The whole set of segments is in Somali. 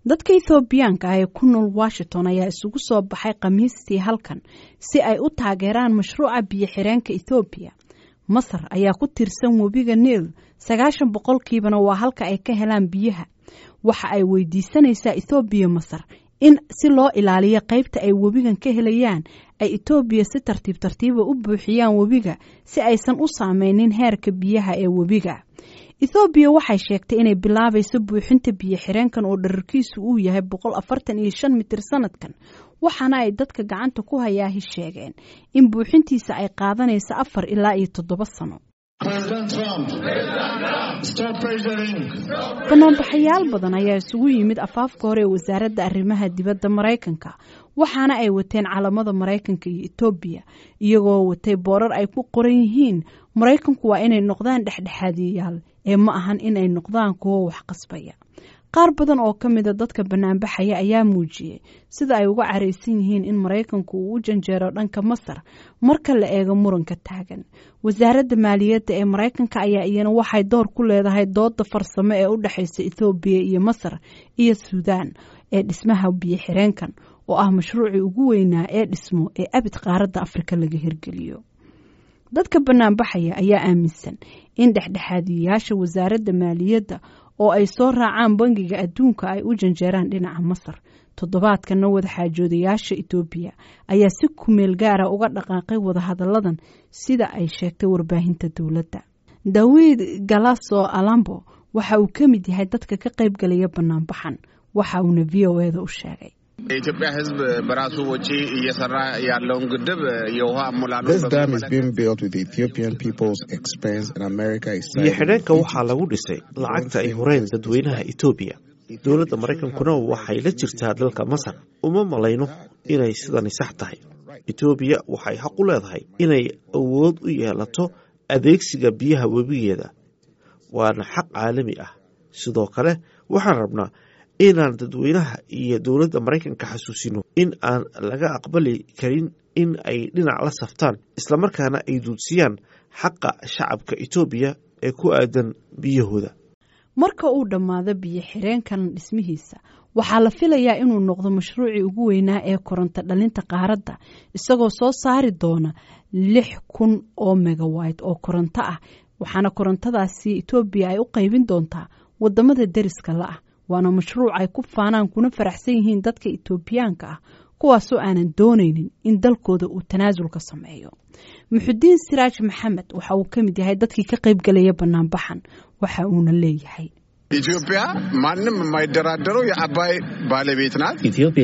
dadka ethoobiyaanka ah ee ku nool washington ayaa isugu soo baxay khamiistii halkan si ay u taageeraan mashruuca biyo xireenka ethoobiya masar ayaa ku tirsan webiga niil sagaashan boqolkiibana waa halka ay ka helaan biyaha waxa ay weydiisanaysaa ethoobiya masar in si loo ilaaliyo qaybta ay webigan ka helayaan ay etoobiya si tartiib tartiiba u buuxiyaan webiga si aysan u saameynin heerka biyaha ee webiga ethoobiya waxay sheegtay inay bilaabayso buuxinta biyo xireenkan oo dherarkiisu uu yahay boqol afartan iyo shan mitir sanadkan waxaana ay dadka gacanta ku hayaahi sheegeen in buuxintiisa ay qaadanayso afar ilaa iyo toddoba sano banaanbaxayaal badan ayaa isugu yimid afaafka hore ee wasaaradda arrimaha dibadda maraykanka waxaana ay wateen calamada maraykanka iyo etoobiya iyagoo watay boorar ay ku qoran yihiin maraykanku waa inay noqdaan dhexdhexaadiyayaal ee ma ahan inay noqdaan kuwo wax qasbaya qaar badan oo ka mida dadka banaanbaxaya ayaa muujiyey sida ay uga caraysan yihiin in maraykanku uu u janjeero dhanka masar marka la eego muranka taagan wasaaradda maaliyadda ee maraykanka ayaa iyana waxay door ku leedahay dooda farsamo ee u dhexaysa ethoobiya iyo masar iyo suudaan ee dhismaha biyo xireenkan oo ah mashruucii ugu weynaa ee dhismo ee abid qaaradda afrika laga hirgeliyo dadka banaanbaxaya ayaa aaminsan in dhexdhexaadiyayaasha wasaaradda maaliyadda oo ay soo raacaan bangiga adduunka ay u janjeeraan dhinaca masar toddobaadkana wadaxaajoodayaasha etoobiya ayaa si kumeel gaara uga dhaqaaqay wadahadalladan sida ay sheegtay warbaahinta dowladda dawiid galaso alambo waxa uu ka mid yahay dadka ka qayb galaya banaanbaxan waxa uuna v o eda u sheegay የኢትዮጵያ ሕዝብ በራሱ ወጪ እየሰራ ያለውን ግድብ የውሃ አሞላሉ biyo xidheenka waxaa lagu dhisay lacagta ay horeen dadweynaha etoobiya dowladda maraykankuna waxay la jirtaa dalka masar uma malayno inay sidani sax tahay etoobiya waxay xaq u leedahay inay awood u yeelato adeegsiga biyaha webigeeda waana xaq caalami ah sidoo kale waxaan rabnaa inaan dadweynaha iyo dowladda maraykanka xasuusino in aan laga aqbali karin in ay dhinac la saftaan islamarkaana ay duudsiyaan xaqa shacabka etoobiya ee ku aadan biyahooda marka uu dhammaado biyo xireenkan dhismihiisa waxaa la filayaa inuu noqdo mashruucii ugu weynaa ee koronto dhalinta qaaradda isagoo soo saari doona lix kun oo megawayt oo koronto ah waxaana korontadaasi etoobiya ay u qaybin doontaa wadamada deriska la ah waana mashruuc ay ku faanaan kuna faraxsan yihiin dadka etoobiyaanka ah kuwaasoo aanan doonaynin in dalkooda uu tanaasul ka sameeyo muxudiin siraaj maxamed waxa uu ka mid yahay dadkii ka qayb galaya banaanbaxan waxa uuna leeyahay ኢትዮጵያ ማንም የማይደራደረው የአባይ ባለቤት ናት።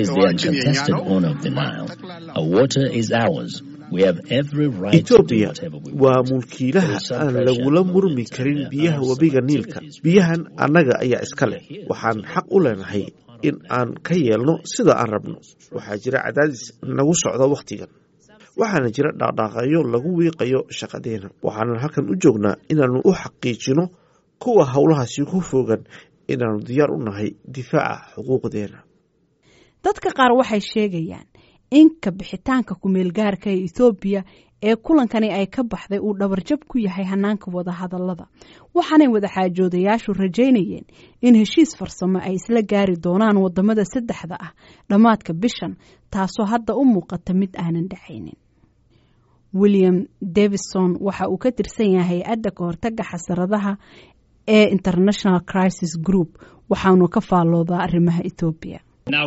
etoobiya waa mulkiilaha aan lagula murmi karin biyaha webiga niilka biyahan annaga ayaa iska leh waxaan xaq u leenahay in aan ka yeelno sida aan rabno waxaa jira cadaadis nagu socda wakhtigan waxaana jira dhaqdhaaqayo lagu wiiqayo shaqadeena waxaanan halkan u joognaa inaannu u xaqiijino kuwa howlahaasi ku fogan inaannu diyaar u nahay difaaca xuquuqdeena dadka qaar waxay sheegayaan in ka bixitaanka kumeelgaarka ee ethoobiya ee kulankani ay ka baxday uu dhabarjab ku yahay hanaanka wadahadallada waxaanay wadaxaajoodayaashu rajaynayeen in heshiis farsamo ay isla gaari doonaan wadamada saddexda ah dhammaadka bishan taasoo hadda u muuqata mid aanan dhacaynin william davison waxa uu ka tirsan yahay hay-adda ka hortaga xasaradaha ee international crisis group waxaanu ka faalloodaa arrimaha ethoobiya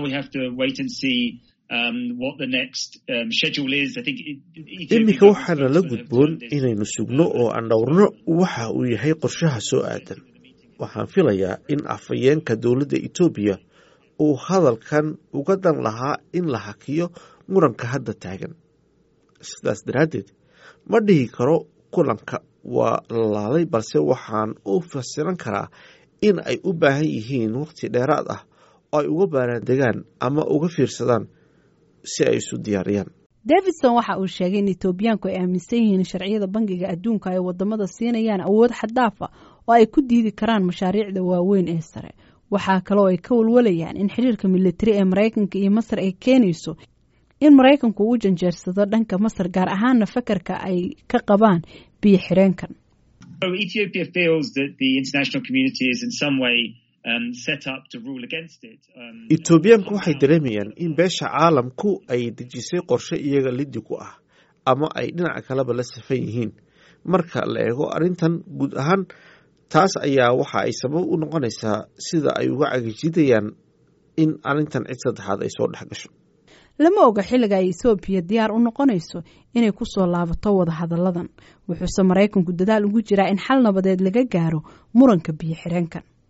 iminka waxaana la gudboon inaynu sugno oo aan dhowrno waxa uu yahay qorshaha soo aadan waxaan filayaa in afhayeenka dowladda etoobiya uu hadalkan uga dan lahaa in la hakiyo muranka hadda taagan sidaas daraaddeed ma dhihi karo kulanka waa la laalay balse waxaan u fasiran karaa in ay u baahan yihiin waqti dheeraad ah oo ay uga baaraandegaan ama uga fiirsadaan si ay isu diyaariyaan davidson waxa uu sheegay in etoobiyaanku ay aaminsan yihiin sharciyada bangiga adduunka ay wadamada siinayaan awood xadaafa oo ay ku diidi karaan mashaariicda waaweyn ee sare waxaa kaloo ay ka walwalayaan in xiriirka militari ee maraykanka iyo masar ay keenayso in maraykanku uu janjeersado dhanka masar gaar ahaana fakarka ay ka qabaan biyo xireenkan etoobiyaanku waxay dareemayaan in beesha caalamku ay dejisay qorshe iyaga liddi ku ah ama ay dhinaca kaleba la safan yihiin marka la eego arrintan guud ahaan taas ayaa waxa ay sabab u noqonaysaa sida ay uga cagajidayaan in arrintan cid saddexaad ay soo dhex gasho lama oga xilliga ay ethoobiya diyaar u noqonayso inay ku soo laabato wadahadalladan wuxuuse maraykanku dadaal ugu jiraa in xal nabadeed laga gaaro muranka biyo xireenkan